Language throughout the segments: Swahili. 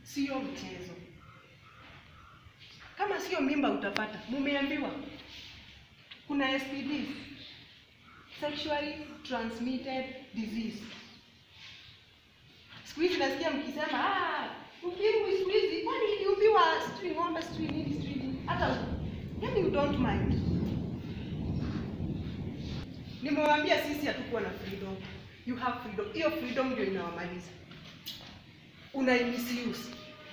sio mchezo. Kama sio mimba utapata, mumeambiwa kuna STDs, sexually transmitted disease. Siku hizi nasikia mkisema ah, ukimwi siku hizi, kwani iliumbiwa sijui ng'ombe sijui nini sijui nini, hata yani you don't mind. Nimewaambia sisi hatukuwa na freedom. You have freedom. Hiyo freedom ndio inawamaliza. Unaimisuse.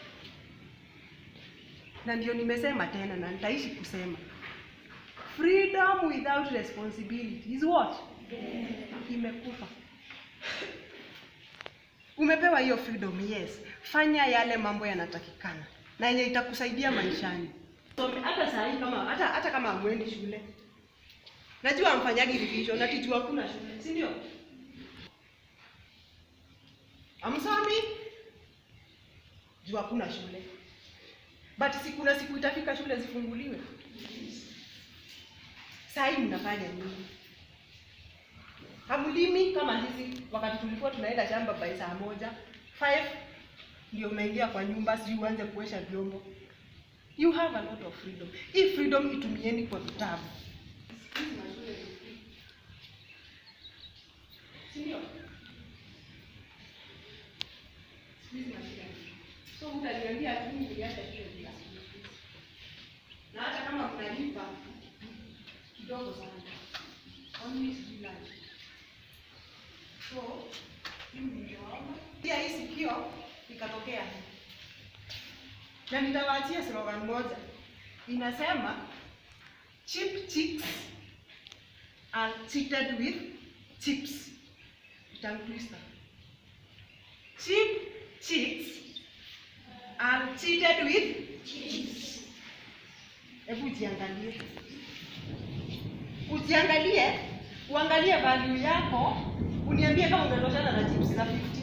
Na ndio nimesema tena na nitaishi kusema. Freedom without responsibility is what? Imekufa. Umepewa hiyo freedom, yes. Fanya yale mambo yanatakikana na yenye itakusaidia maishani. So, hata saa hii kama hata hata kama hamwendi shule. Najua hamfanyagi revision, natijua hakuna shule, si ndio? Amsomi? Jua hakuna shule. But si kuna siku itafika shule zifunguliwe. Saa hii mnafanya nini? Hamlimi kama hizi wakati tulikuwa tunaenda shamba by saa moja 5 ndio unaingia kwa nyumba, sijui uanze kuosha vyombo. You have a lot of freedom. Hii freedom itumieni kwa vitabu. Sindio? So utaniambia tu niliacha shule bila siku. Na hata kama mnalipa kidogo sana. Only sijui lunch. So, mimi niliwaomba. Pia hii sikio ikatokea hii. Na nitawaachia slogan moja. Inasema cheap chicks are cheated with chips. Tongue twister. Cheap chicks are cheated with chips. Hebu jiangalie, ujiangalie, uangalie value yako, uniambie kama unatoshana na chips za 50.